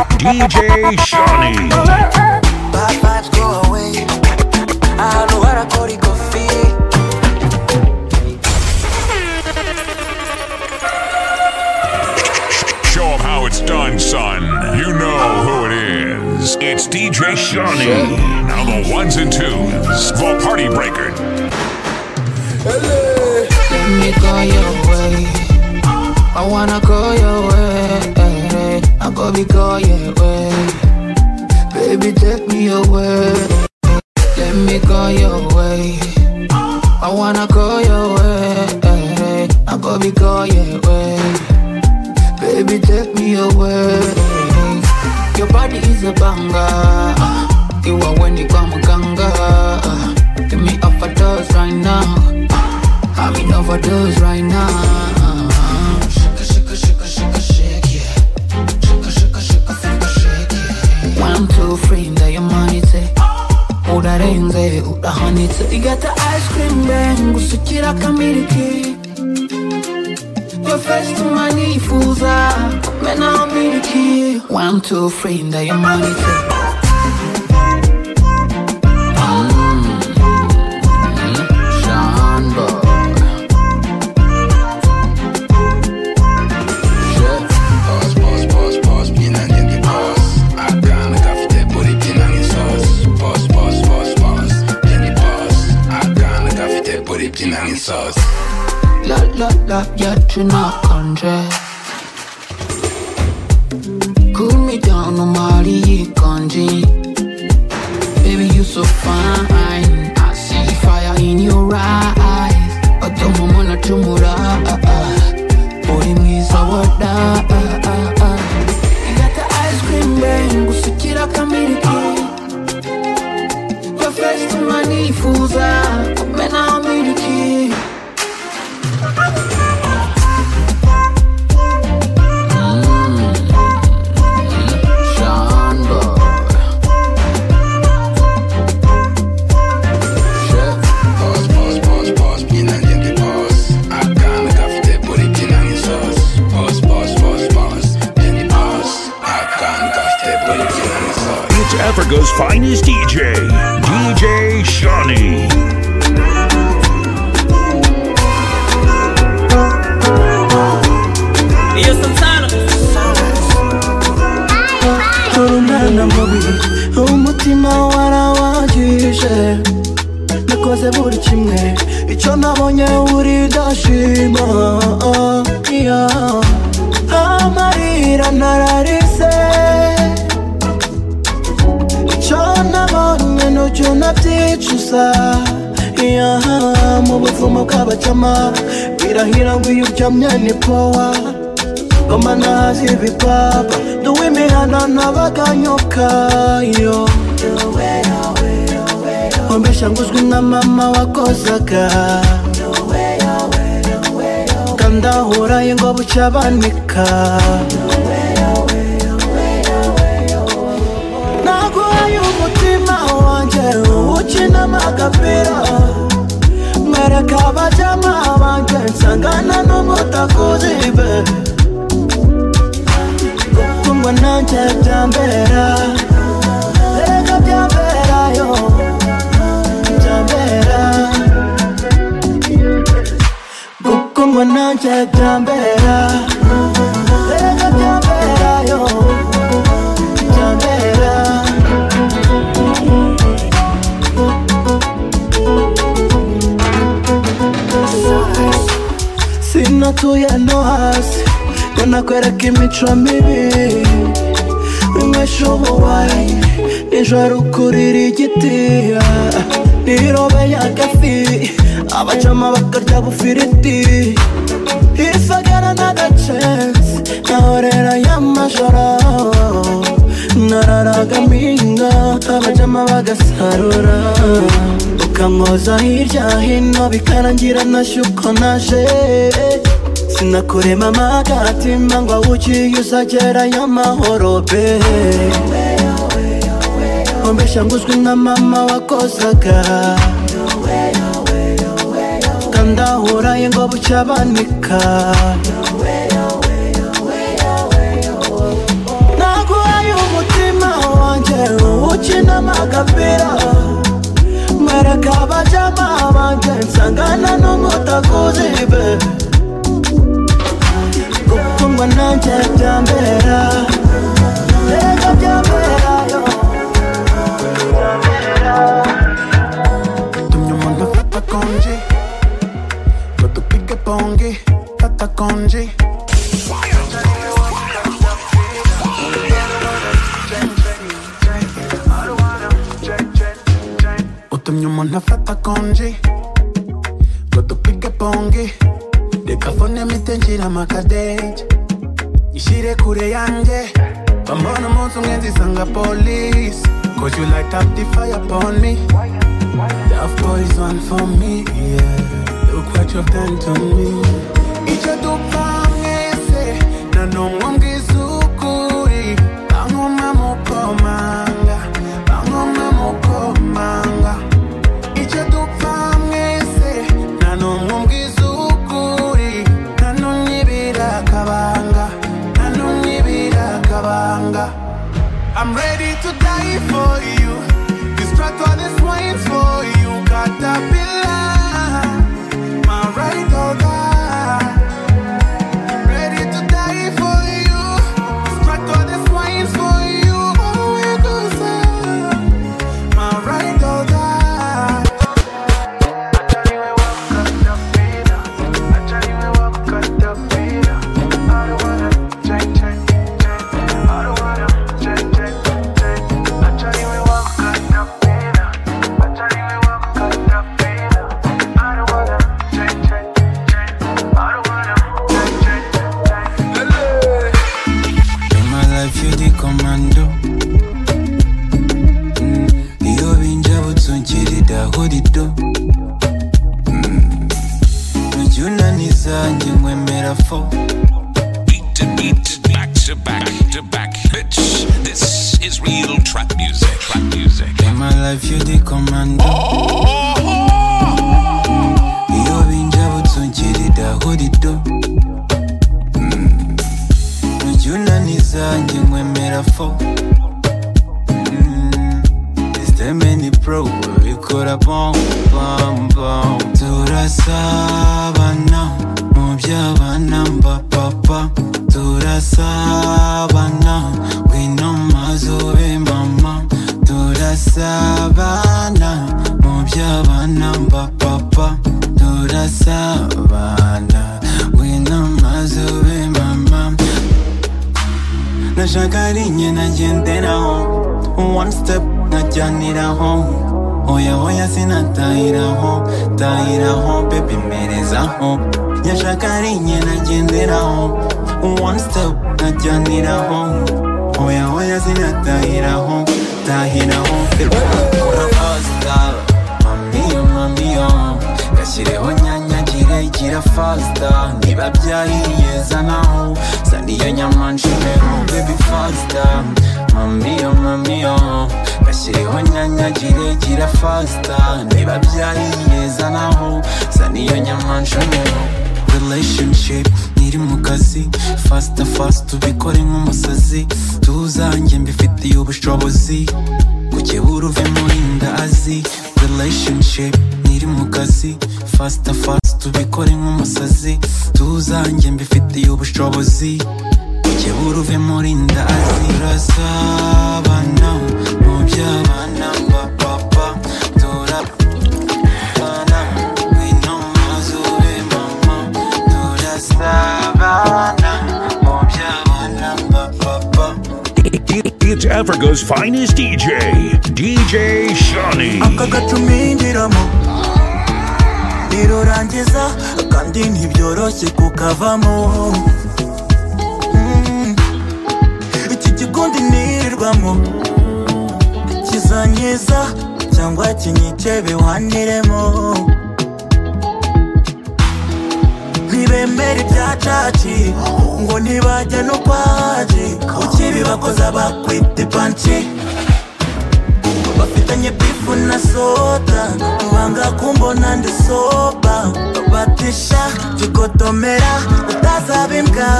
DJ Shawnee. Bad vibes go away. Ahantu kuri kofi Show them how it's done, son. You know who it is. It's DJ Shawnee. Now the ones and twos, the party breaker. Let me go your way. I wanna go your way. I go be go your way. Baby, take me away. Let me go your way. I wanna go your way. I go be go your way. Baby, take me away. Your body is a banger. You are when you come ganga. Give me up a dose right now. I'm in overdose right now. Shaka, shaka, shaka, shaka, shake, yeah. Shaka, shaka, shaka, shaka, shake, yeah. When I'm too free, that your money take. udarenze urahanitse igata ice cream bang usukira kamiliki your face to my nifuza menaho miliki when I'm too free, that your money take. Mm, mm, Sean Boy. Pause, pause, pause, pause, pin and then the pause. I can't cough the body pin and the sauce. Pause, pause, pause, pause, then the pause. I can't cough the body pin and the sauce. La la la, yet you not conjure. Cool me down, no Mari Kanji. Baby, you so fine. I see fire in your eyes. I don't wanna chumura. Body me sawada. You got the ice cream bang, usikira kamiliki. Your face to my knee, fooza. Mena miliki. Sean Boy. Pause, pause, pause, pause, pin and then the pause. I can't cough the body pin and the sauce. Pause, pause, pause, pause, then the pause. I can't cough the body pin and the sauce. It's Africa's finest DJ, DJ Shawnee. Here's some silence. Korunana mubi umutima warawagije nakoze buri kimwe icyo nabonye uri ndashima yeah. amarira nararize icyo nabonye nucyo nabyicuza yeah. mu buvumo bw'abakema birahira ngo iyo uryamye ni powa ngoma nazi ibipapa nduwe imihanda ntabaganyuka yo ombesha nguzwi na mama wakozaga kandahura ngo buca banika naguhaye umutima wanjye uwukinamo agapira mwereka abajama banjye nsangana n'umutakuzi be gukundwa nanjye byambera erega byamberayo byambera gukundwa nanjye byambera erega byamberayo byambera sinatuye no hasi ngo nakwereka imico mibi winywesha ubuwayi nijoro ukurira igiti nirobe y'agafi abacama bakarya bufiriti ifagara n'agacensi nahorera y'amajoro nararagaminga abajama bagasarura ukamwoza hirya hino bikarangira nashye uko naje sinakurema amagatima ngo awugiye uzagera y'amahoro be ombesha nguzwi na mama wakozaga kandahuraye ngo buca banika naguhaye umutima agapira mwereka abajama banjye nsangana n'umutakuzibe gukundwa nanjye byambera erega byambera yo Tumye umuntu fata konji ngo dupike pongi fata konji utumye umuntu afata konji ngo dupike pongi reka fone mite nshyira amakadege ishyire kure yanjye bambona umunsi umwe nzisanga polisi cause you light up the fire upon me Love boys one for me, yeah. Look what you've done to me. Icyo dupfa mwese nta n'umwe umbwiza ukuri bankoma mu komanga bankoma mu komanga icyo dupfa mwese nta n'umwe umbwiza ukuri nta n'umwe ibira akabanga nta n'umwe ibira akabanga I'm ready to die for you. Distract all these wines for you. Caterpillar, my right or die. Ready to die for you. Distract all these wines for you. Oh, you do say, my right or die. In my life you the commando Mm, iyo binja butunkiridaho rido ujya unaniza njye nkwemera fo Beat to beat, back to back to back. Bitch, this is real trap music. Trap music. In my life you the commando iyo binja butunkiridaho rido ujya unaniza njye nkwemera fo Mm, Is there many pro bikora bom bom bom turasabana mu by'abana mba papa turasabana ngwino mazube mama turasabana mu by'abana mba papa turasabana ngwino mazube mama nashaka rinye nagenderaho one step najyaniraho oya oya sinatahiraho tahiraho bebe mperezaho nyashaka rinye nagenderaho one step najyaniraho oya oya sinatahiraho tahiraho bebe urabazita mami yo mami yo gashyireho nyanyagire igira fasita niba byahiye zanaho zaniyo nyamanjireho bebi fasita mami yo mami yo gashyireho nyanyagire igira fasita niba byahiye zanaho zaniyo nyamanjireho relationship ntiri mu kazi fasita fasita ubikore nk'umusazi tuzanjye mbifitiye ubushobozi kukibura uve muri ndazi relationship ntiri mu kazi fasita fasita ubikore nk'umusazi tuzanjye mbifitiye ubushobozi kukibura uve muri ndazi turasabana mu by'abana mba papa turabana ngwino mazube mama turasabana mu by'abana mba papa It's Africa's finest DJ, DJ Shawnee. aka gacumindiramo rirurangiza kandi ntibyoroshye kukavamo Mm. iki gikundi nirirwamo kizankiza cyangwa kinyice biwaniremo ntibemera ibyacaci ngo ntibajya no kwaji ukibibakoza bakwita ipanci bafitanye bifu na soda banga kumbona ndi soba batisha tugotomera utazaba imbwa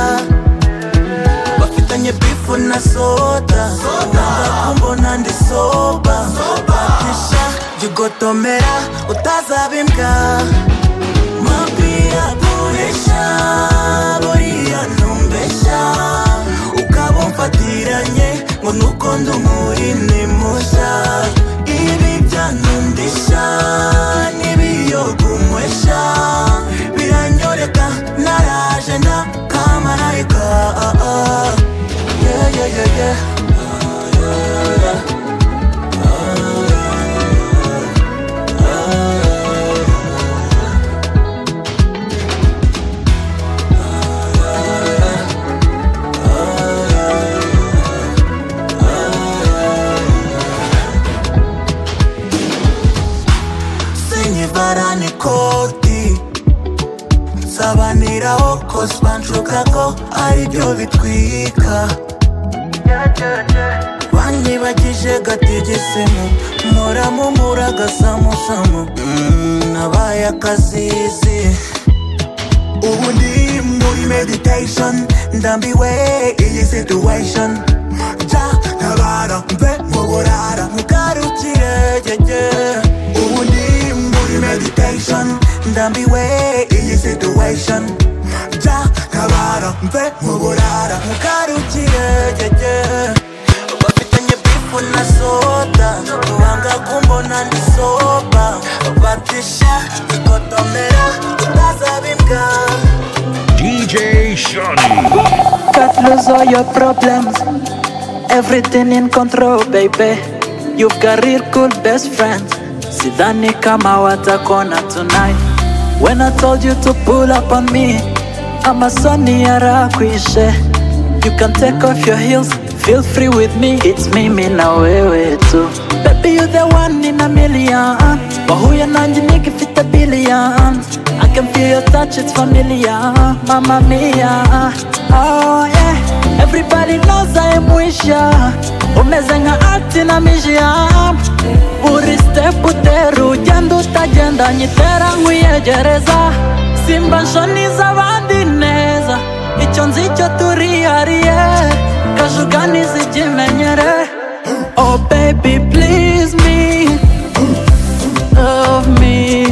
bafitanye bifu na soda banga kumbona ndi soba gigotomera utazabimbwa mapia buresha buriya ntumbesha ukaba umfatiranye ngo nuko ndi umurini mushya ibi byanundisha n'ibiyogumwesha biranyoreka naraje nda kamarayika ah, ah. yeah, yeah, yeah, yeah. sinyivarani koti nsabaniraho koswa nshuka ko aribyo bitwika banyibagije gatigisemu muramumura agasamusamu Mm, nabaye akazizi ubu ndi muri meditation ndambiwe iyi situation ja ntabara mve muburara mugarukire gege ubu ndi muri meditation ndambiwe iyi situation ja ntabara mve muburara mugarukire gege bafitanye bifu na soda wanga kumbona ndi soba batisha ikotomera utazabimbwa DJ Shawnee. Cut loose all your problems. Everything in control, baby. You've got real cool best friends. Sidhani kama watakona tonight. When I told you to pull up on me, I'm a sunny arakwishe. You can take off your heels, feel free with me. It's me, me na wewe tu. Baby, you the one in a million. Wahuya nanji nikifita billion. I can feel your touch, it's familiar. Mamma mia. Oh yeah. Everybody knows I am wisha. Umeze nga ati na mishia. Buri step uteru, ugenda utagenda nyitera nkwiyegereza. Simba nshoni z'abandi neza. Icyo nzi cyo turihariye. Kajugani zikimenyere. Oh baby please me. Love me.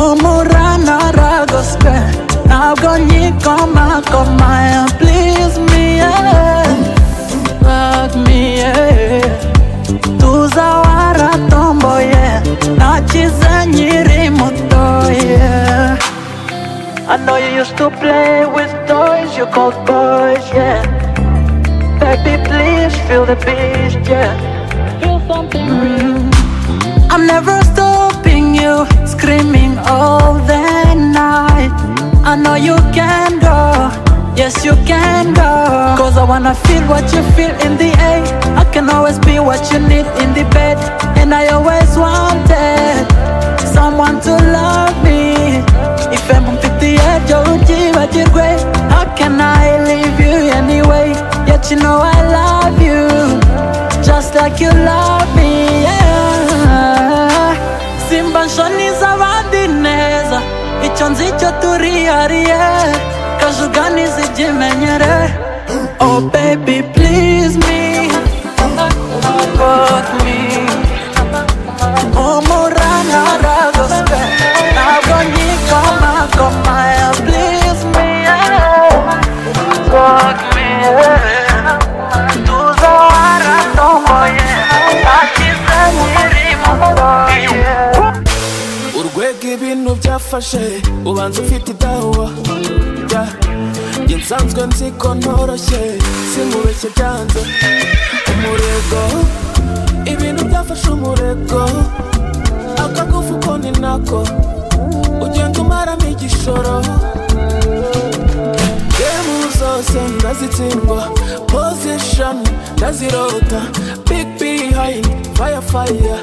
umurana ragoswe ntabwo nyikomakoma please me yeah. Fuck me yeah. tuza waratomboye nakize nyiri mutoye I know you used to play with toys you called boys yeah Baby please feel the beast yeah I'm never stopping you, screaming all the night. I know you can go, yes, you can go. Cause I wanna feel what you feel in the air. I can always be what you need in the bed. And I always wanted someone to love me. If I'm on 58, you're great. How can I leave you anyway? Yet you know I love you, just like you love me. Yeah. Simba nshoni z'abandi neza, icyo nzi cyo turihariye, kajugani zikimenyere. Oh baby please me, fuck me. umurana ragoswe ntabwo nyikomakoma please me fuck me tuza waratomboye nakize nyiri mutoye urwego ibintu byafashe ubanza ufite idahuwa yeah. Njye nsanzwe nzi ko ntoroshye sinkubeshye byanze umurego ibintu byafashe umurego akagufu ko ni nako ugenda umaramo igishoro gemu zose ndazitsindwa position ndazirota big behind fire fire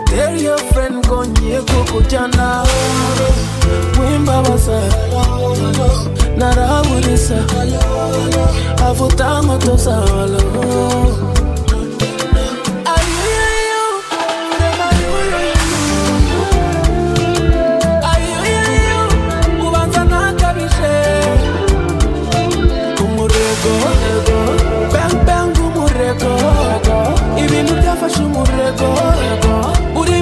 tell your friend ngo ngiye kukujyana wimbabaza naraburiza avuta nkweto zawe I hear you, urema yuyu. I hear you, ubanza ntakabije umurego bang bang umurego ibintu byafashe umurego uri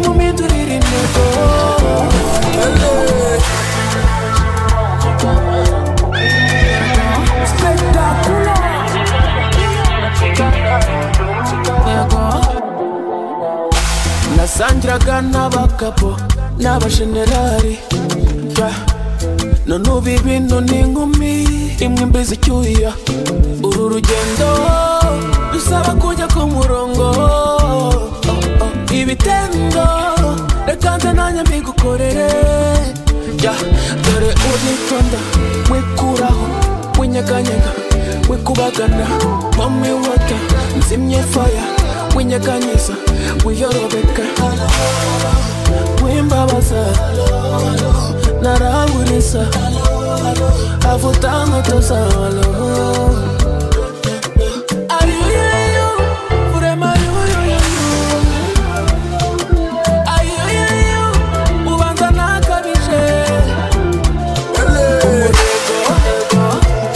sanjiraga n'abakapo n'abajenerali ja. none ubu ibintu ni inkumi imwe imbizi icyuya uru rugendo dusaba kujya ku murongo oh, oh. ibitendo reka nze nanjye mbigukorere ja. dore uritonda wikuraho winyeganyega wikubagana mami wota nzimye faya winyeganyiza wiyorobeka wimbabaza naraburiza avutanga tozalo Ayuyuyu, urema yuyuyuyu. Ayuyuyu, ubanza nakabije. Umurego,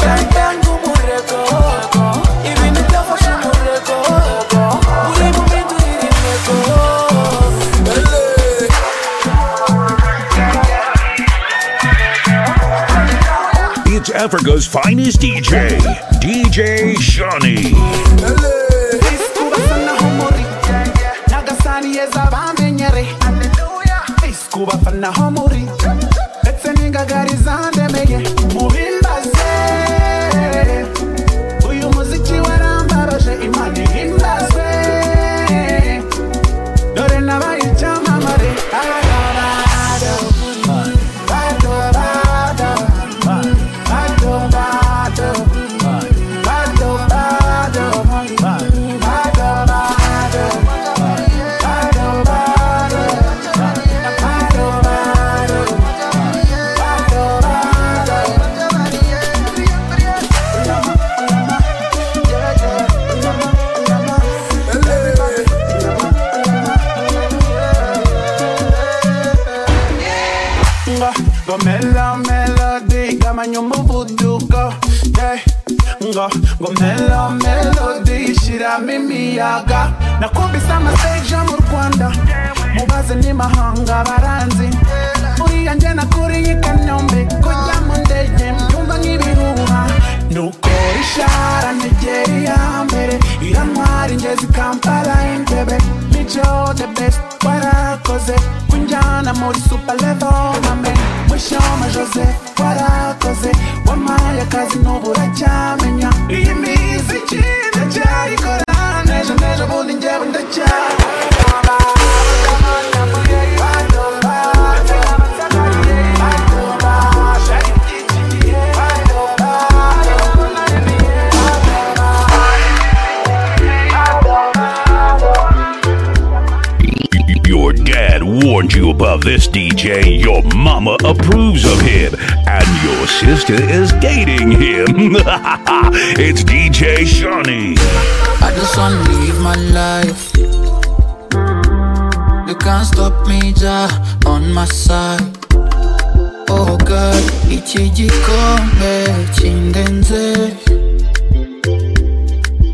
bang bang umurego. Ibintu byafashe umurego. Uri mu bintu iri ntego. It's Africa's finest DJ, DJ Shawnee. Isikuba naho muri nyagasani yeza bamenyere isikuba naho muri ndetse n'ingagari zandemeye mubimbaze uyu muziki warambabaje imana ihimbazwe dore nabaye icyamamare Adorado, adorado, adorado, adorado, nga ngomela melody ngamanye umuvuduko yeah. nga ngomela melody shiramo imiyaga nakumbise amaseja mu rwanda mubaze n'imahanga baranzi uriya nge nakuriye i kanombe kujya mu ndege mbyumva nk'ibihuha nukora ishara ntegera iya mbere irantwara ingezi kampala intebe mico the best warakoze kunjyana muri super level mame mwishoma joseph warakoze wamaye akazi n'ubu uracyamenya iyi miziki ndacyayikora nejo nejo bundi njyewe ndacyakora Your dad warned you about this DJ, your mama approves of him, and your sister is dating him. it's DJ Shawnee. I just wanna live my life. You can't stop me, Jah, on my side. Oh God, iki gikombe kindenze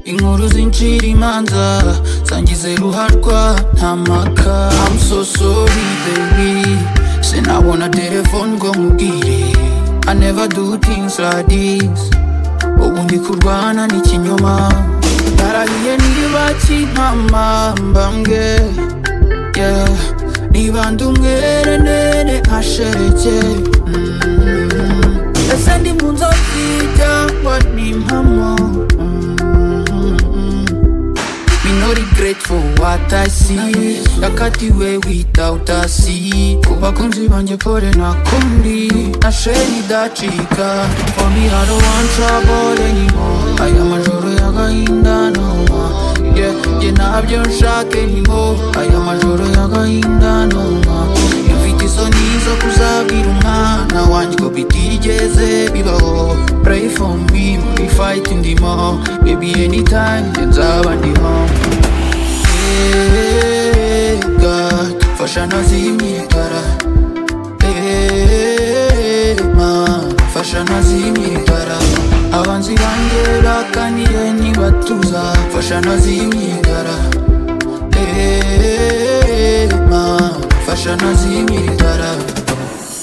inkuru zincira imanza zangize ruharwa nta maka I'm so sorry baby sinabona telefone ngo nkubwire I never do things like this ubu ndi kurwana n'ikinyoma narahiye niba kimpamamba mbwe yeah. niba ndumwere nene ashereke Mm. ese ndi mu nzozi cyangwa ni impamo Mm. Me no regret for what I see Yakatiwe without a see Ku bakunzi banjye pole nakundi Nasheni dacika For me I don't want trouble anymore Aya majoro y'agahinda no more Yeah, jye ntabyo nshaka anymore Aya majoro y'agahinda no more Mfite isoni zo kuzabwira umwana wanjye ko bitigeze bibaho Pray for me muri fight ndimo Baby anytime njye nzaba ndimo Hey, God, fasha nazimye itara Hey, Ma, fasha nazimye itara abanzi banjye bakaniye nibatuza fasha nazimye itara Hey, Ma, fasha nazimye itara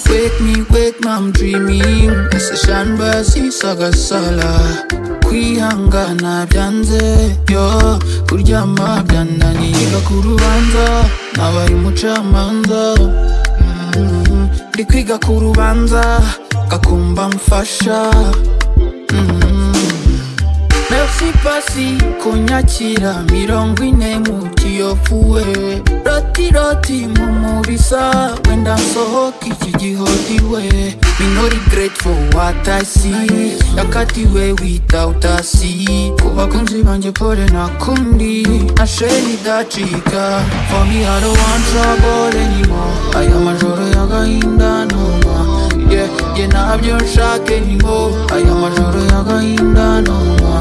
Wake me, wake me, I'm dreaming Ese shanbasi sagasala kwihangana byanze yo kuryama byananiye ku rubanza nabaye umucamanza Mhm. ndi kwiga ku rubanza kakumba mfasha Mhm. Merci pasi kunyakira mirongo ine mu kiyofuwe roti roti mu mubisa wenda nsohoka iki gihodiwe minori grateful what I see yakatiwe without asi ku bakunzi banjye pole nakundi nasheri idacika for me I don't want trouble anymore aya majoro y'agahinda numa yeah, yeah, nabyo nshake nimo aya majoro y'agahinda noma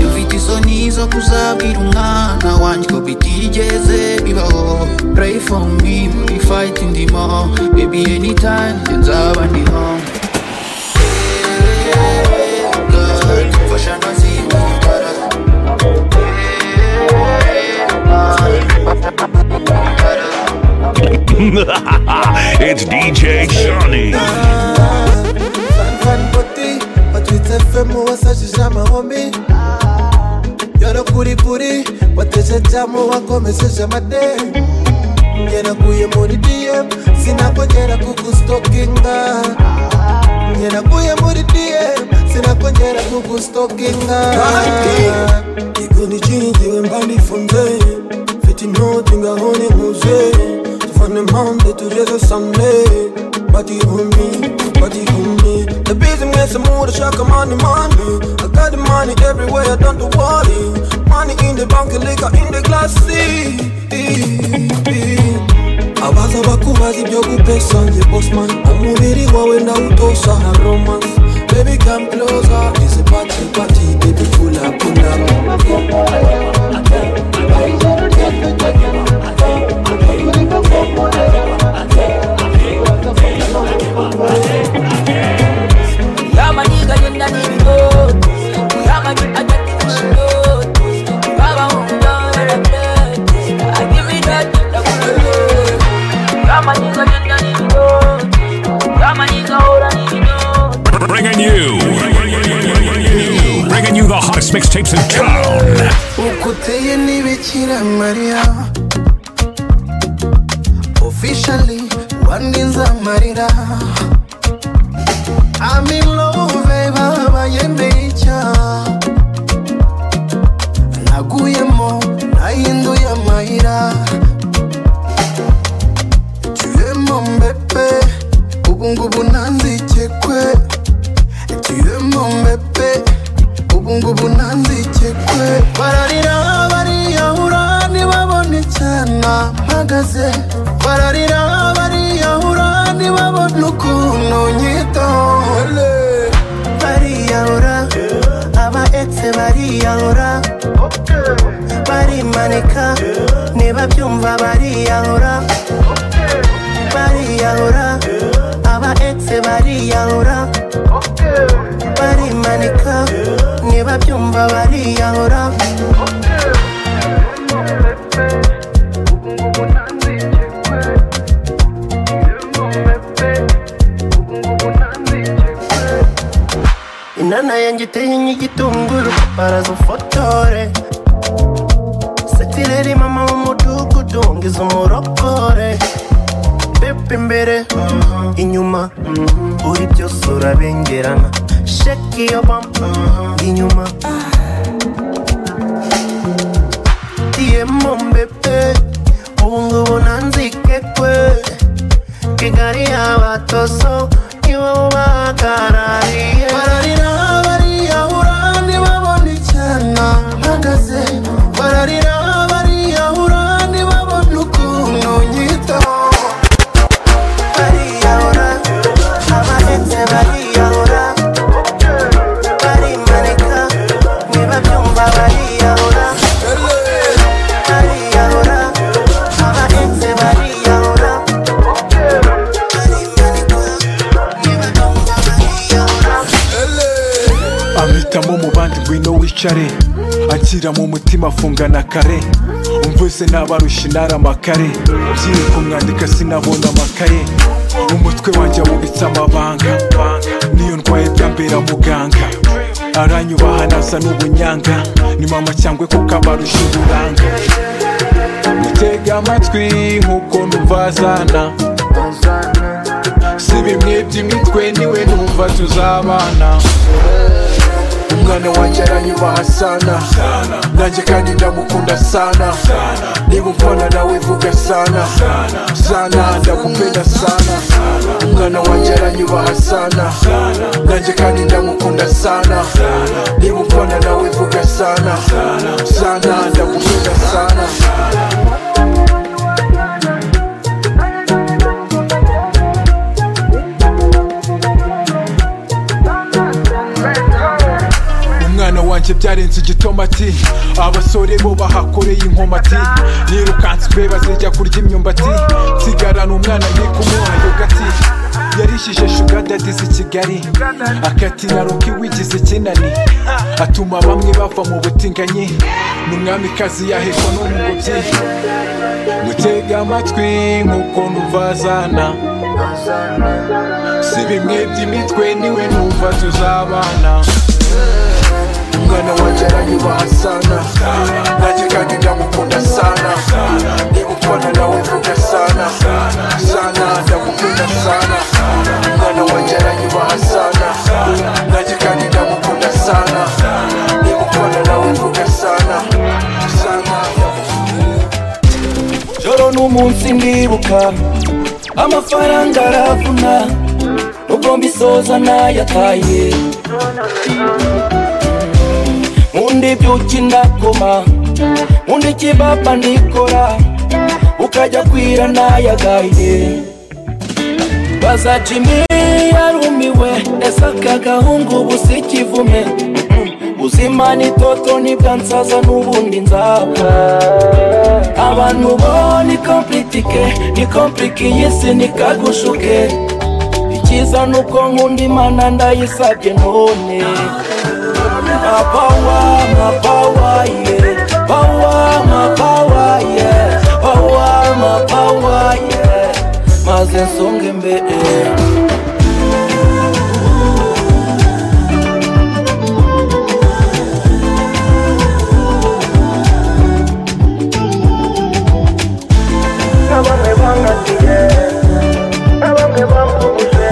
mfite isoni zo kuzabwira umwana wanjye ko bitigeze bibaho pray for me muri fight ndimo baby anytime njye nzaba ndiho Eh, God, mfasha ntazimikara Eh, God, it's DJ Shawnee. Fan poti batwitse fm wasajije amahomi yarakuripuri wateje jamu wakomesheje amade yaraguye muri dm sinakongera kugustokinga yaraguye muri dm sinakongera kugustokinga igoni chini jiwe mbali fonde feti noti ngahoni muze tufane mande tujeze sane bati humi bati humi the business mura shaka money money I got the money everywhere I don't worry money in the bank liquor in the glass abaza bakubaza ibyo gupesa nge bosman umubiri wawe ndawutosa na romance baby come closer is a party party baby pull up pull up yamaniga yenda n'ibigori kuyamanye agateka ishigori baba hundorera pleti agimi dati ndakugorora yamaniga yenda n'ibigori yamaniga hora n'ibigori Bringing you, bringing you the hottest mixtapes in town. ukuteye n'ibikira mariya officially wandinze amarira I'm in love babaye mbicya naguyemo nahinduye amayira tuyemo mbepe ubungubu ntanzikekwe tuyemo mbepe ubu ngubu ntanzikekwe bararira bariyahura ntibabone icyana mpagaze bararira bariyahura ntibabone ukuntu nyitaho bariyahura aba egisi bariyahura barimanika niba byumva bariyahura bariyahura aba egisi bariyahura barimanika niba byumva bariyahura inana yanjye iteye nk'igitunguru barazufotore satireri mama w'umudugudu ngize umurokore pepe imbere mhm, inyuma mhm, uri byose urabengerana sheki iyo bampa inyuma diyemo mbepe ubungubu nanzikekwe kigali y'abatoso nibo bahagarariye bararira bariyahura ntibabone icyana mpagaze bararira bariyahura ntibabone ukuntu nyitaho bariyahura abahetse bariyahura barimanika niba byumva bariyahura bariyahura abahetse bariyahura ampitamo mu bandi ngwino wicare akira mu mutima afungana kare umvise n'abarusha inara amakare byiri kumwandika sinabona amakaye umutwe wanjye awubitse amabanga niyo ndwaye byambera muganga aranyubaha nasa n'ubunyanga ni mama cyangwa kuko abarusha uburanga mutega amatwi nk'uko numvazana si bimwe by'imitwe niwe numva tuzabana umwana wanjye aranyubaha sana nanjye kandi ndamukunda sana niba umfana nawe vuga sana sana ndagupenda sana umwana wanjye aranyubaha sana nanjye kandi ndamukunda sana niba umfana nawe vuga sana sana ndagupenda sana umwana wanjye byarenze igitomati abasore bo bahakoreye inkomati nirukanswe bazijya kurya imyumbati nsigarana umwana ni kumuha yogati yarishije shugadadizi kigali akatinaro k'iwigize ikinani atuma bamwe bava mu butinganyi ni umwamikazi yahekwa n'umugobyi mutega amatwi nk'uko numvazana si bimwe by'imitwe niwe numva tuzabana umwana wanjye aranyubaha sana nanjye kandi ndamukunda sana niba upfana nawe vuga sana sana ndamukunda sana umwana wanjye aranyubaha sana nanjye kandi ndamukunda sana niba upfana nawe vuga sana sana joro n'umunsi ndibuka amafaranga aravuna nubwo mbisoza nayataye undi byuki ndakoma undi kibaba ndikora ukajya kwira nayagaye baza jimi yarumiwe ese aka gahungu ubu si kivume buzima ni toto nibwa nsaza n'ubundi nzapfa abantu bo ni komplitike ni komplike iyi si nikagushuke icyiza ni uko nkunda imana ndayisabye none mapawa mapawa yeah pawa mapawa yeah pawa mapawa yeah maze nsonge mbere n'abamwe bangatiye n'abamwe bampfubuje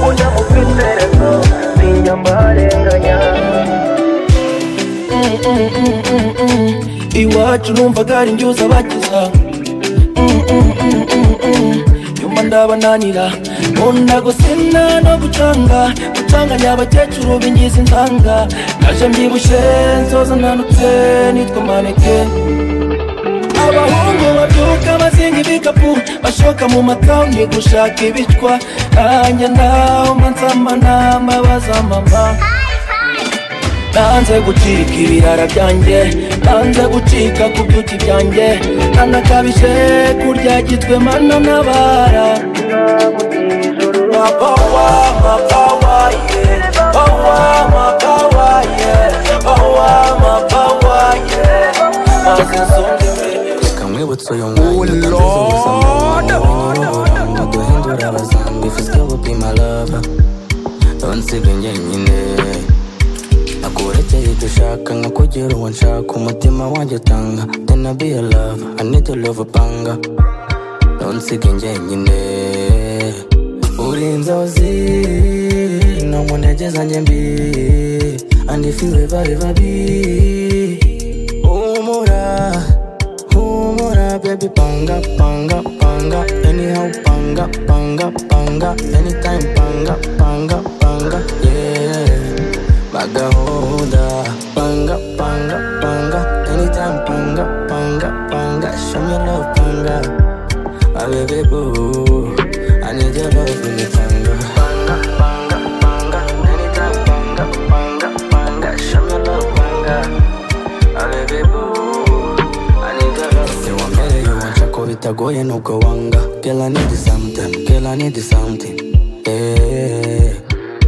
ujya mu kwiterezo sinya mbarenganya iwacu numvaga ari njye uzabakiza Mm, mm, mm, mm, mm. nyuma ndabananira nkunda gusina no gucanga gucanganya abakecuru b'ingizi nsanga naje mbyibushye nsoza nanutse nitwa maneke abahungu babyuka bazinga ibikapu bashoka mu matawuni gushaka ibicwa nanjye naho mba nama bazamama nanze gucika ibirara byanjye nanze gucika ku byuki byanjye nanakabije kurya gitwe mana n'abara mapawa mapawa ye pawa mapawa ye pawa mapawa ye maze nsonge Kamwibutsa uyu mwanya kaziza gusanga Naguhindura abazambi Fizika gupima lava Nonsiga njyenyine Nakurekeye icyo ushaka Nkakugira uwo nshaka Umutima wanjye tanga Then I be a love I need to love panga Nonsiga njyenyine Uri inzozi No mu ntege zanjye mbi Andifiwe bari babi Humura humura baby panga panga panga anyhow panga panga panga anytime panga panga panga yeah bagahunda panga panga panga anytime panga panga panga show me love panga my baby boo I need your love in the panga panga panga panga anytime panga panga panga show me love panga my baby boo siwambere yuwanca ko bitagoye nubwo wanga kela need something kela need something Eh,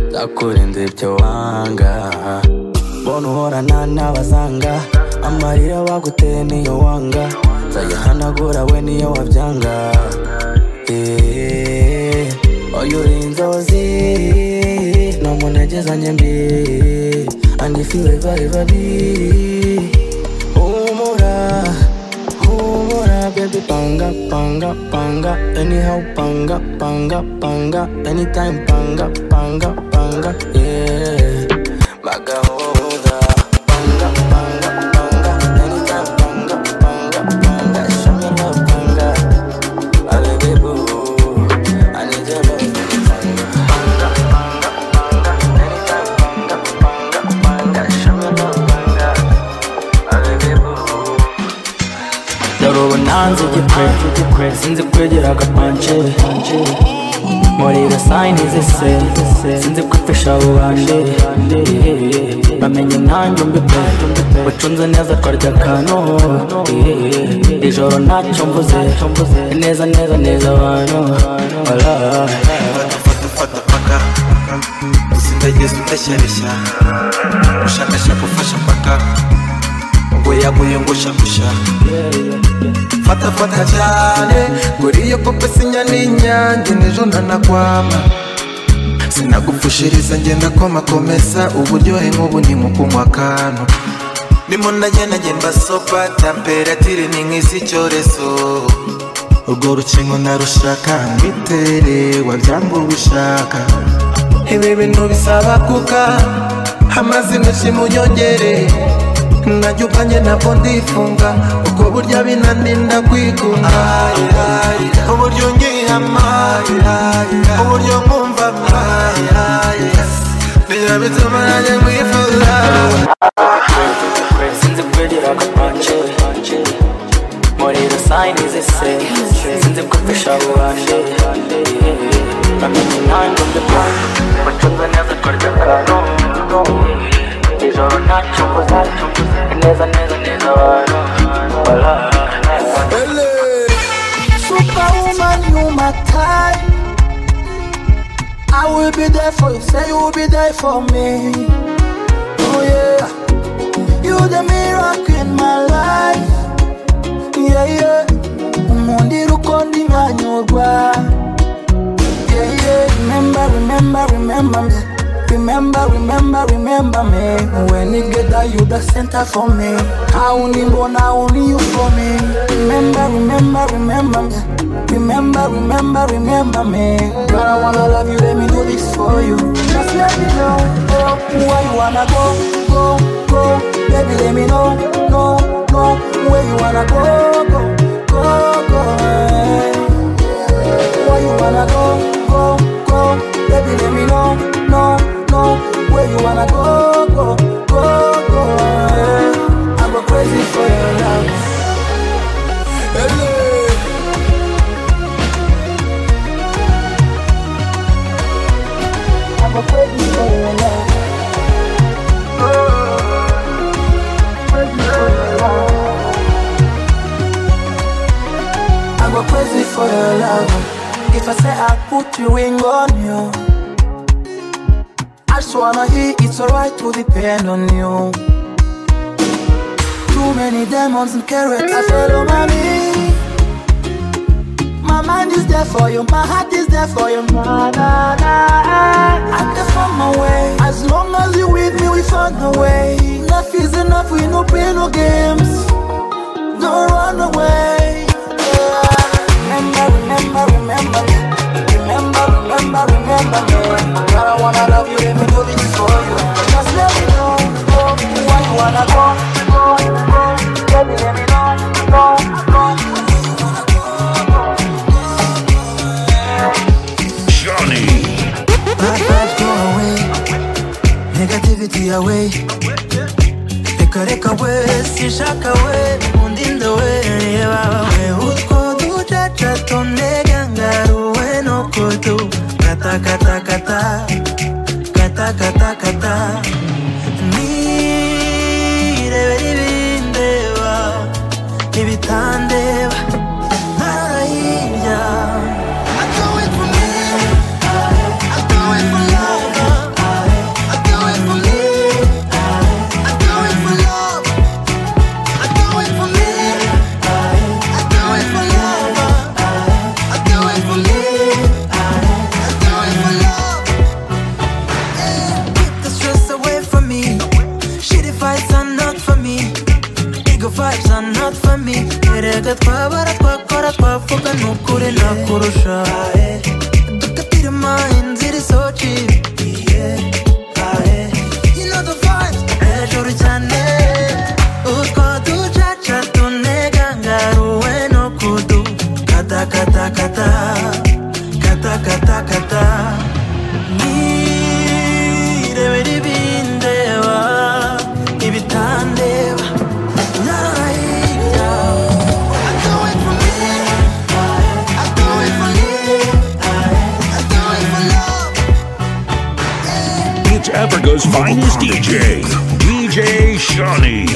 ndakurinda ibyo wanga mbona uhorana n'abazanga amarira baguteye niyo wanga nzayihanagura we niyo wabyanga Eh, oyo uri inzozi no mu unajeza nyembe and if you ever ever be humura humura baby panga panga panga anyhow panga panga panga anytime panga panga panga yeah magahoda panga panga panga anytime panga panga panga show me love panga Alibibu, I need your love dore ubu nanze igipre sinzi kwegera agapanje muri rasayini zise sinzi kwifasha ububanje bamenye nanjye mbipe ucunze neza twarya akantu ijoro ntacyo mvuze neza neza neza abantu mpaka usindageze udashyareshya ushakashaka ufasha mpaka ubwo yamuyungusha gusha fata fata cyane kuri iyo kope sinya n'inyange n'ejo ntanakwama sinagupfushiriza ngenda komakomeza uburyohe nk'ubu ni mu kunywa akantu ndimo nagenage mbasopa temperatire ni nk'iz'icyorezo urwo rukingo narushaka mbitere wabyanga ubishaka ibi bintu bisaba kuka amazi menshi munyongere najya ubwanjye ntabwo ndifunga ubwo burya binaninda kwigunga uburyo ngihama uburyo nkumva niyo bituma nanjye nkwifuza sinzi kwegera agapanje muri rasayini zise sinzi kwifasha ububanje bamenye nanjye mbipe ucunze neza twarya akantu ijoro ntacyo mvuze neza neza neza abantu Superwoman, you my type. I will be there for you. Say you will be there for me. Oh yeah, you the miracle in my life. Yeah yeah, umundi rukondi nkanyurwa. Yeah yeah, remember, remember, remember me. Remember, remember, remember me. When it get there, you the center for me. I only want, I only you for me. Remember, remember, remember me. Remember, remember, remember me. God, I wanna love you. Let me do this for you. Just let me know, know where you wanna go, go, go. Baby, let me know, no, no, where you wanna go, go, go, go. Where you wanna go, go, go. Baby, let me know, no, no, where you wanna go, go, go, go. I go crazy for your love. I go crazy for your love. I go crazy for your love. If I say I put your ring on you, I just wanna hear it's alright to depend on you. Too many demons and carrots, I follow my me. My mind is there for you, my heart is there for you. Na, na, na. I'm there for my way. As long as you with me, we found a way. Enough is enough, we no play no games. No run away. Remember, remember, remember me. Remember, remember, remember me. God, I wanna love you, let me do this for you. Just let me know, go, where you wanna go, go, go. Baby, let me know, no, no. Johnny. Bad vibes go away, negativity away. Reka reka we, sishaka we, mundinde we, reba we. Utwo ducaca tonega ngaruwe no kutu. Kata kata kata, kata kata kata. Nirebera ibindeba, ibitandeba. Ntara hirya. I do it for me. I do it for love. I do it for me. I do it for love. I do it for me. I do it for love. I do it for me. I do it for love. famille erega twabara twakora twavuga nukuri nakurusha dukatire ma inzira isoci hejuru cyane utwo ducaca tunega ngaruwe no kudu kata kata kata kata kata kata nirebera ibindeba ibitandeba It's Africa's finest DJ, DJ Shawnee.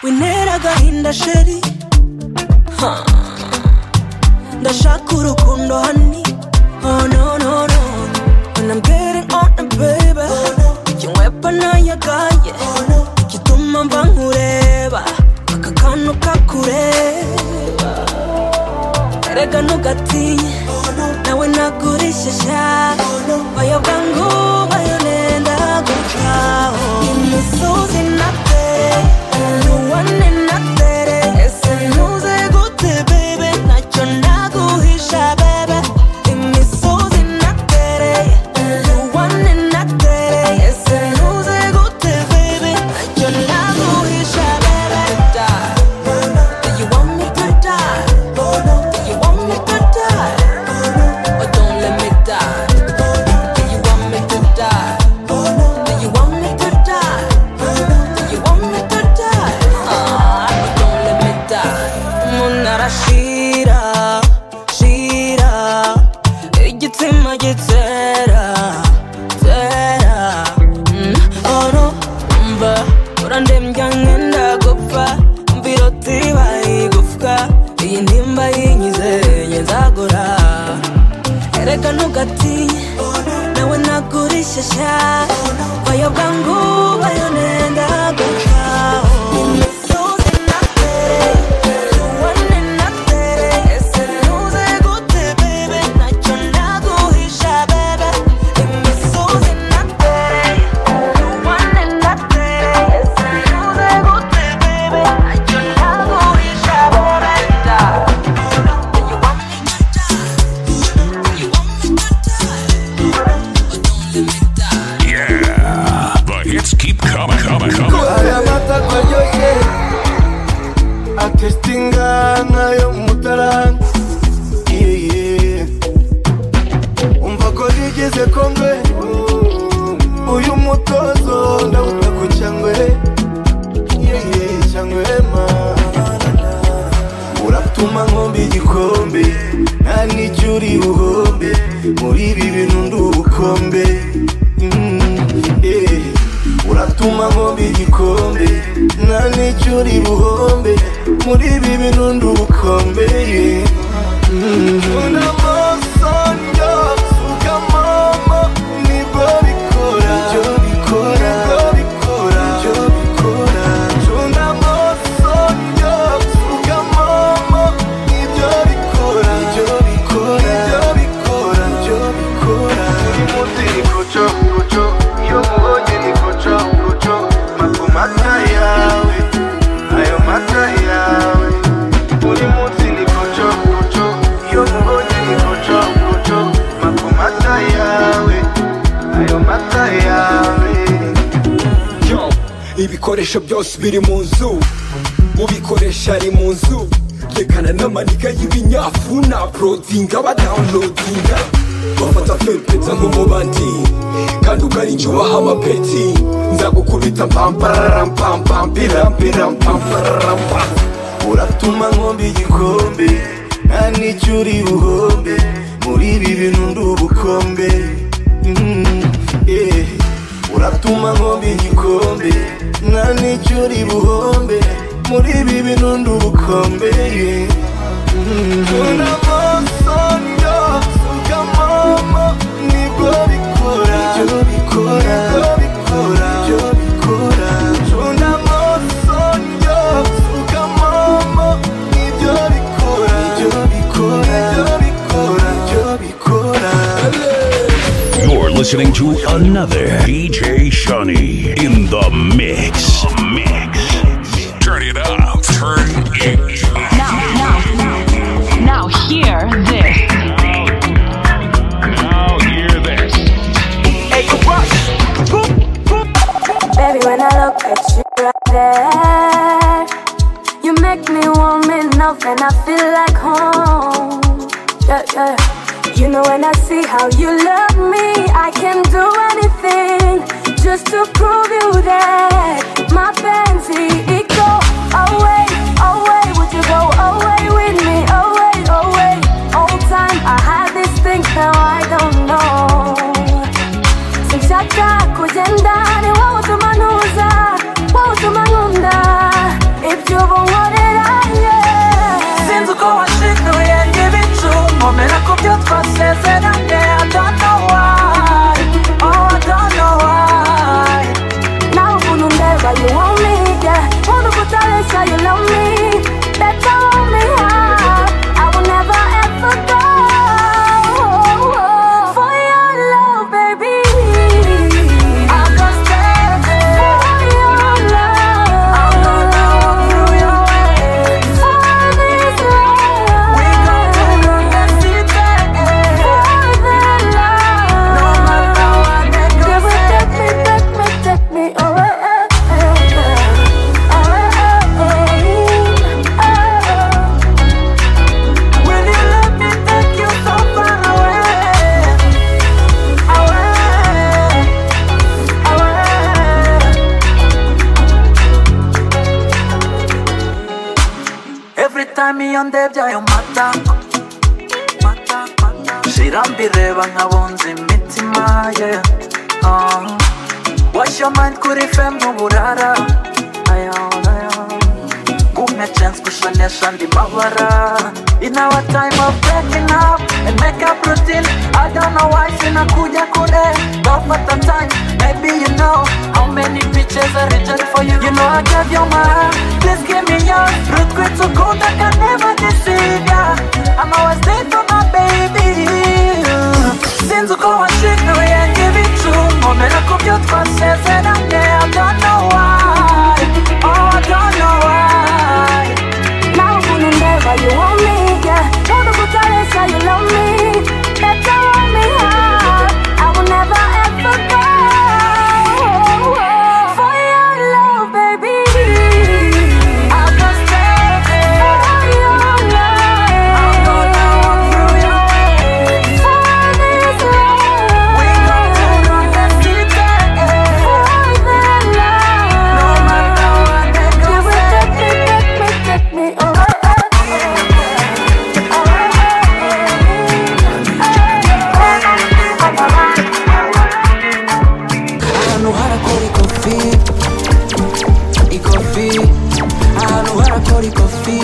winera agahinda sheri Ha. ndashaka urukundo hani oh no no no when i'm getting on baby ikinywepa nayagaye igituma mva nkureba aka kantu kakureba erega ntugatinye nawe nagurishyashya bayobwa ngo bayonenda gutya imisozi natere nuwane natere ese ntuze gute bebe ntacyo naguhisha bebe imisozi natere nuwane natere ese ntuze gute bebe ntacyo naguhisha bebe Do you want me to die? Do you want me to die? Or don't let me die? Do you want me to die? Do you want me to die? Do you want me to die? Ah, or don't let me die. Munara shira, shira, igitsina gitera, tera. Mm, Oh no, mva, urandembya nk'enda gupfa, mbiroti bayigufwa, iyi ntimba yinyize nzagura. Erega ntugatinye, nawe nagurishyashya, bayobwa ngo bayonenda gupfa. Imisozi natere, nuwane natere, ese ntuze gute bebe, ntacyo naguhisha bebe, imisozi natere, nuwane natere, ese ntuze gute bebe, ntacyo naguhisha bebe, da. Yeah, the hits keep coming, coming, coming. aramata kwa yoye akesitinga nayo mutaranga Yeah, yeah. umva ko rigeze kongwe uyu mutozo ndawuta ku cyangwe yeye cyangwe ma uratuma nkomba igikombe nta n'icyo uri buhombe muri ibi bintu ndi ubukombe Mm, yeah. uratuma nkomba igikombe nta n'icyo uri buhombe muri ibi bintu ndi ubukombe yeah. Mm. Unamasonyo, sugamamo, nibwo bikora, nibyo bikora, nibwo bikora, nibyo bikora. Unamasonyo, sugamamo, nibyo bikora, nibyo bikora, nibyo bikora, nibyo bikora. Imuti ni kuco, kuco, iyo mubonye ni kuco, kuco. Mata amata yawe, ayo mata yawe. Buri munsi ni kuco, kuco, iyo mubonye ni kuco, kuco. Mata amata yawe, ayo mata yawe. Yo, ibikoresho byose biri mu nzu ubikoresha ari mu nzu yerekana n'amanika y'ibinyafu na porodinga badawunodinga bafata fempeta nk'umubandi kandi ukarinjubaha amapeti nzagukubita mpampamparampampampirampirampamparampa uratuma nkomba igikombe nta n'icyo uri buhombe muri ibi bintu ndi ubukombe Mm, eh. uratuma nkomba igikombe nta n'icyo uri buhombe muri ibi bintu ndi ubukombe yeah. Mm. Unamasonyo, sugamamo, nibwo bikora, nibyo bikora, nibyo bikora. listening to another DJ Shani in the mix. Turn it up. Turn it up. Now hear this. Now hear this. Hey, you Baby, when I look at you right there, you make me warm enough and I feel like home. Yeah, yeah. You know, when I see how you love me, I can do anything just to prove you that my fancy it go away, away. Would you go away with me? Away, away. All time I had this thing, now I don't know. sinshaka kujya ndani wowe utuma ntuza wowe utuma nkunda ibyo ubu nkorera sinzi uko washinduye ibicu nkomera ku byo twasezeranye I don't know why Oh I don't know why nawe ukuntu ndeba you want me yeah nkunda uko utabeshya you love me better want me high I will never ever go for your love baby I'll go stay for your love I'll go love you your way for this love we go to the best for the love no matter what they go say take me take me take me away Will you let me take you so far away? Away, away Every time iyo ndebye ayo mata Shira mbireba nkabunza imitima ye yeah. uh. Wash your mind kuri fem n'uburara Gumya chance kushonesha ndi mabara In our time of breaking up and make up routine I don't know why sinakuja kure Don't waste the time Maybe you know how many pictures I reject for you You know I gave you my heart Please give me yours Root quit so cold I can never deceive ya I'm always there for my baby Sinzi uko wanshinduye ngo ibicu Nkomera ku byo twasezeranye I don't know why Oh I don't know why Now ukuntu ndeba you want me yeah nkunda uko utabeshya you love me better want me high I will never ever go for your love baby I'll go stay for your love I'll go down through your way for this love we go to the best you can for the love no matter what they go say take me take me take me away ahantu harakora ikofi ikofi ahantu harakora ikofi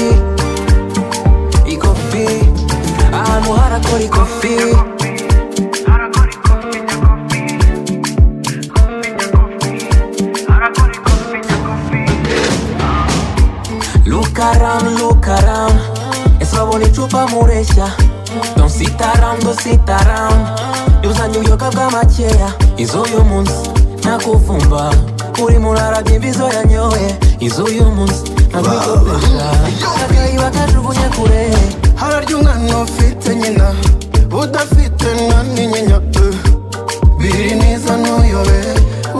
ikofi ahantu harakora ikofi Look around, look around. Es babone chupa muresha. Don't sit around, don't sit around. Yuzanyuyoka bw'amakeya iz'uyu munsi nakuvumba uri murara by'imbizo yanyoye iz'uyu munsi nakwikopesha akayiba kajugunye kure hararya umwana ufite nyina udafite na n'inyinya eh. biri neza ntuyobe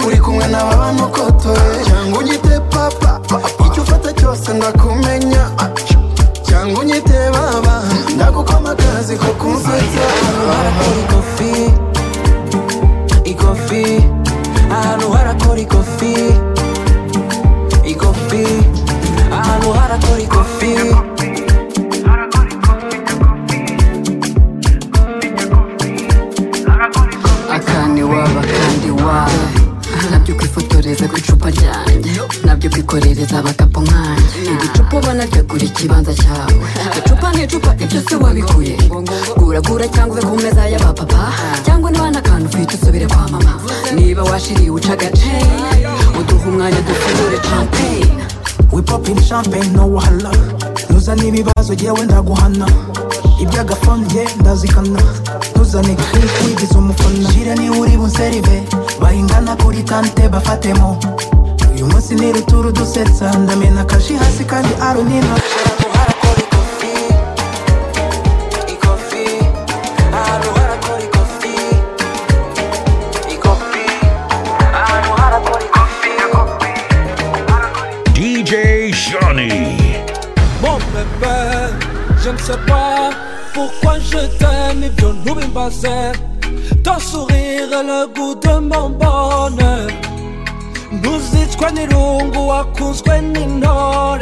uri kumwe n'aba bantu ukotoye cyangwa unyite papa icyo ufata cyose ndakumenya cyangwa unyite baba ndagukoma akazi ko kunsetsa harakora ikofi ikofi ahantu harakora ikofi ikofi ahantu harakora ikofi akandi waba kandi wawe nabyo kwifotoreza ku icupa ryanjye nabyo kwikorereza abakapu nkanjye igicupa ubona tegura ikibanza cyawe icupa ni icupa ibyo si wabikuye guragura cyangwa uve ku meza y'abapapa cyangwa niba n'akantu ufite usubire kwa mama niba washiriye uca agace uduha umwanya dufungure champagne we popping champagne no wahala nuza n'ibibazo ibibazo jyewe ndaguhana iby'agafunge ndazikana tuzane kuri wigize umufana jire niba uri buserive bahingana kuri tante bafatemo uyu munsi ni ruturu dusetsa ndamena akashi hasi kandi arunina DJ Shawnee. Mon bébé, je ne sais pas pourquoi je t'aime, mais viens nous bimbaser. Ton sourire est le goût de mon bonheur. Nuzitswe n'irungu wakunzwe n'intore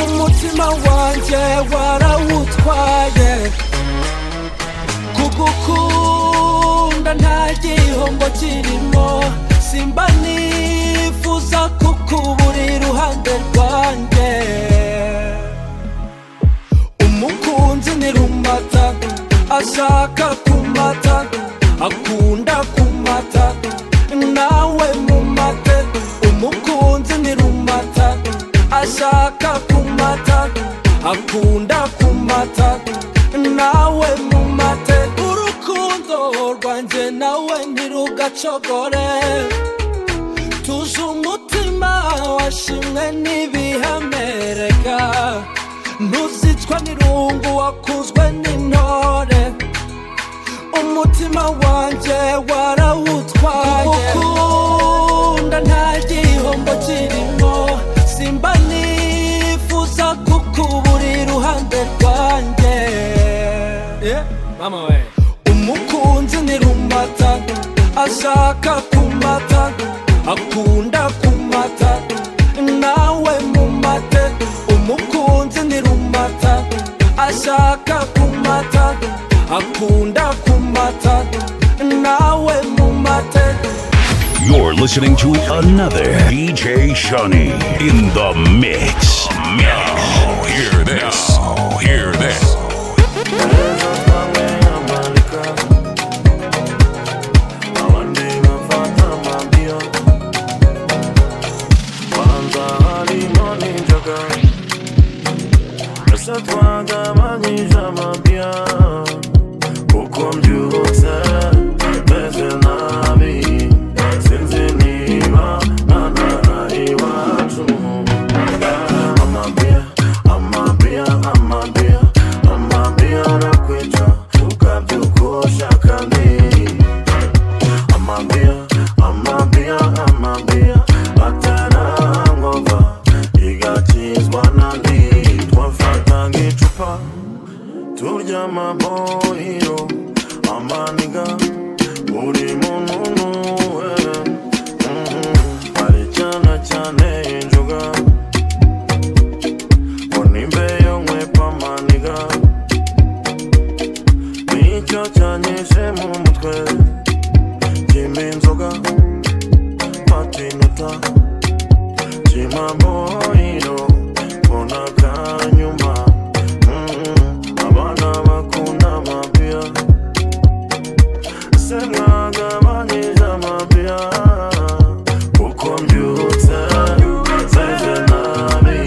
umutima wanjye warawutwaye kugukunda nta gihombo kirimo simba nifuza kukubura iruhande rwanjye umukunzi ni rumata ashaka kumata akunda kumata nawe mumate umukunzi ni rumata ashaka kumata akunda kumata nawe mumate urukundo rwanjye nawe ntirugacogore tuje umutima washimwe n'ibihamereka ntuzicwa n'irungu wakuzwe n'intore umutima wanjye warawutwaye ukunda nta gihombo kirimo simba nifuza kukubura iruhande rwanjye mama we umukunzi ni rumata ashaka kumata akunda kumata nawe mumate umukunzi ni rumata ashaka kumata akunda kumata nawe mumate You're listening to another DJ Shawnee in the mix. Now, hear this. Hear this. turya amabohiro amaniga buri muntu nuwe ari cyane cyane injuga unimbe yo nkwepa amaniga nicyo cyanyije mu mutwe kimba inzoga patinuta kima bohiro mbona kanyuma abana bakunda amabiya se mwagabanyije amabiya kuko mbyutse zeze nabi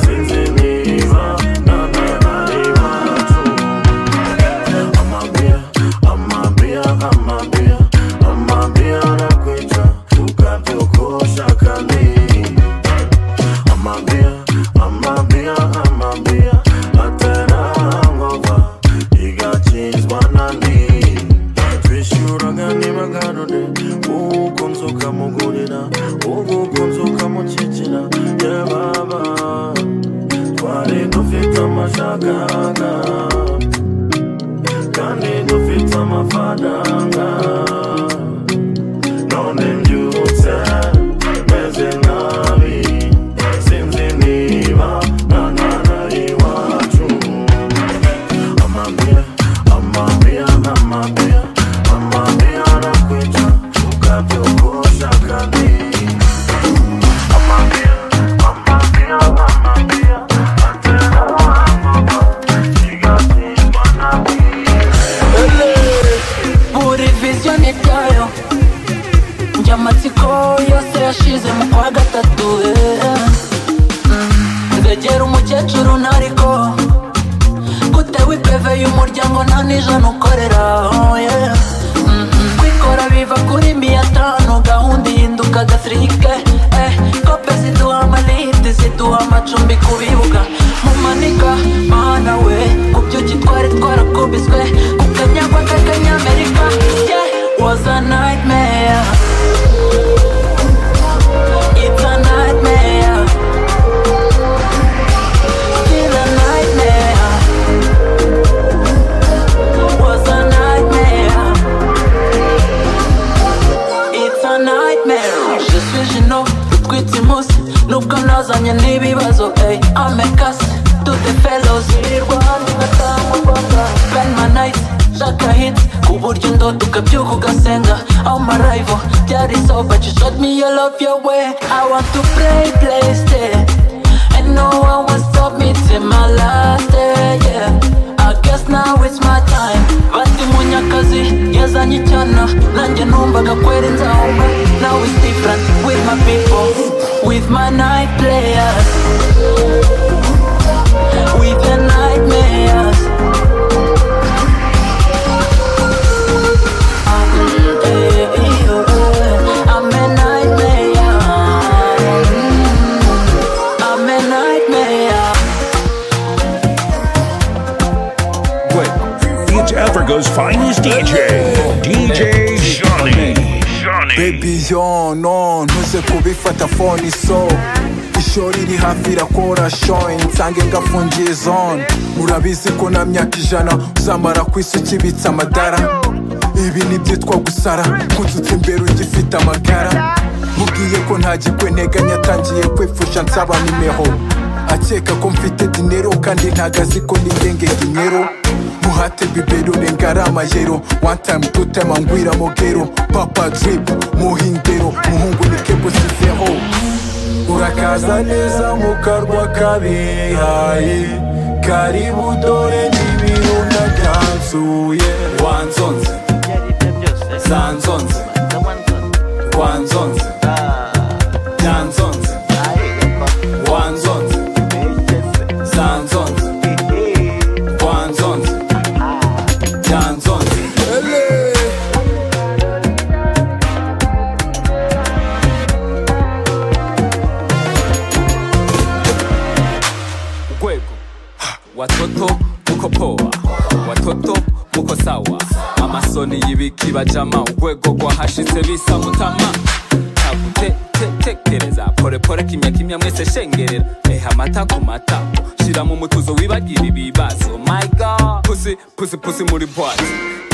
sinzi niba nanara iwacu amabiya amabiya amabiya amabiya arakwica tukabyukosha kandi amabiya amabiya amabiya atarangova igakizwa nandi twishyuraga n'ibagarure uko nzu ukamugurira uko nzu ukamukikira yababa twari dufite amashagaga kandi dufite amafaranga none mbyutse meze nabi sinzi niba nanara iwacu amabia amabia amabia amabia arakwita tukabyogosha kandi amabia amabia amabia atera amabia kigatimba nabi buri viziyo ni byayo njya amatsiko yose yashize mu kwa gatatu eh. Mm. nze kwegera umukecuru ntariko gutewe ipeve y'umuryango nta nijana ukorera oh yeah. Mm, mm. kwikora biva kuri miya tanu gahunda ihinduka gasirike eh, kope ziduha amalidi ziduha amacumbi ku bibuga mumanika mana we ku byuki twari twarakubiswe ku kanyagwa k'akanyamerika yeah, was a nightmare It's a nightmare. Still a nightmare. Was a nightmare. It's a nightmare. Je suis Gino, utwite imusi nubwo nazanye n'ibibazo ey amekasi tute fellows birirwa hano gatamu rwanda benmanayiti shaka hit ku buryo indoto ukabyuka ugasenga aho marayivo byari so but you showed me your love your way I want to play play stay and no one will stop me till my last day yeah I guess now it's my time bati munyakazi yazanye icyana nanjye numvaga kwera inzahumba now it's different with my people with my night players with the nightmares I'm a nightmare. I'm a nightmare. It's Africa's finest DJ, DJ Johnny. baby yo no ntuze kubifata phone so ishori riri hafi irakora shoin nsange ngafungiye zone urabizi ko na myaka ijana uzamara ku isi ukibitsa amadara ibi nibyitwa gusara kunsutsa imbere ugifite amagara mubwiye ko ntagikwe nteganya atangiye kwipfusha nsaba nimero akeka ko mfite dinero kandi ntagazi ko nigenge dinero muhate bibero rengarama yero one time two time angwira mogero papa drip muhindero muhungu ni kebo sifero urakaza neza mu karwa kabihaye karibu dore n'ibiro ndabyanzuye wanzonze zanzonze wanzonze byanzonze wanzonze zanzonze wanzonze byanzonze Ele! gwego watoto muko poa watoto muko sawa amasoni y'ibikibajama urwego rwahashitse bisa mutama tagutekereza polepole kimya kimya mwese shengerera eha amata ku matako shira mu mutuzo wibagira ibibazo my god pusi pusi pusi muri bwati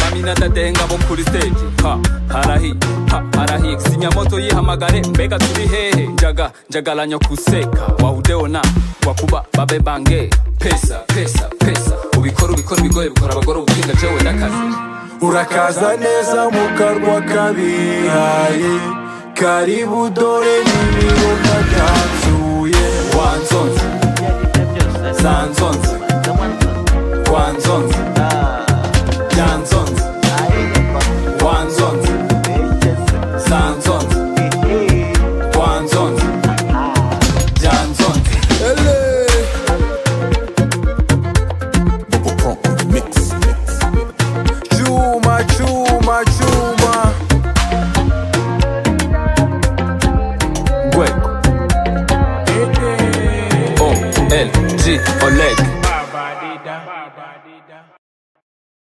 mamina dadenga bo kuri stage ha harahi ha harahi sinyamoto yihamagare mbega turi hehe njaga njagalanya kuseka wahudeona wakuba babe bange pesa pesa pesa ubikora ubikora ibigoye bikora abagore ubupinga jewe n'akazi urakaza neza mu karwa kabihaye karibu dore n'ibiro ndabyanzuye wanzonze zanzonze wanzonze byanzonze wanzonze zanzonze wanzonze byanzonze Ele! Chuma, chuma, chuma. gwego o l g oleg